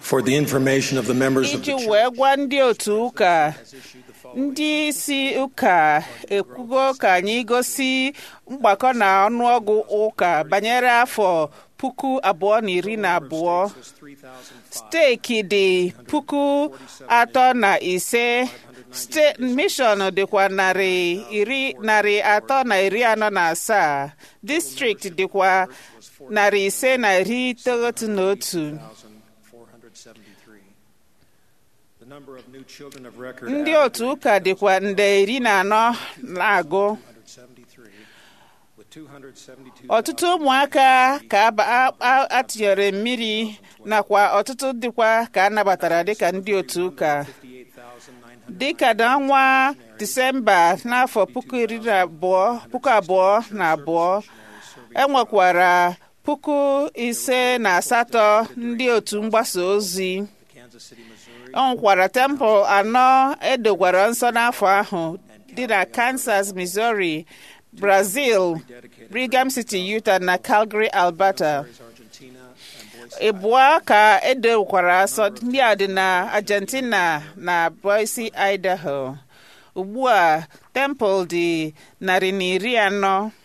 For the information of the members of iji the church, wee gwa ndị otu ụka ndị isi ụka ekwugo ka anyị gosi mgbakọ na ọnụọgụ ụka banyere afọ puku abụọ na iri na abụọ steeki dị puku atọ na ise steeti mishọn dịkwa narị iri narị atọ na iri anọ na asaa distrikti dịkwa narị ise na iri itoghatu na otu 473. The number of new children of record ndị otu ụka dịkwa nde iri na anọ na-agụ 173, with 272 ọtụtụ ụmụaka ka aba- a- a- atụnyere mmiri nakwa ọtụtụ dịkwa ka a nabatara dịka ndị otu ụka 58,900 dịka n'ọnwa disemba n'afọ puku iri na abụọ puku abụọ na abụọ enwekwara puku ise na asatọ ndị otu mgbasa ozi Kansas City, Missouri, ọ nwekwara tempụl anọ edogwara nsọ n'afọ ahụ dị na kansas missouri brazil brigham city utah na calgary alberta Argentina, and Boise. ịbụọ ka edokwara asọ ndị a dị na argentina na boise idaho ugbu a tempụl dị narị na iri anọ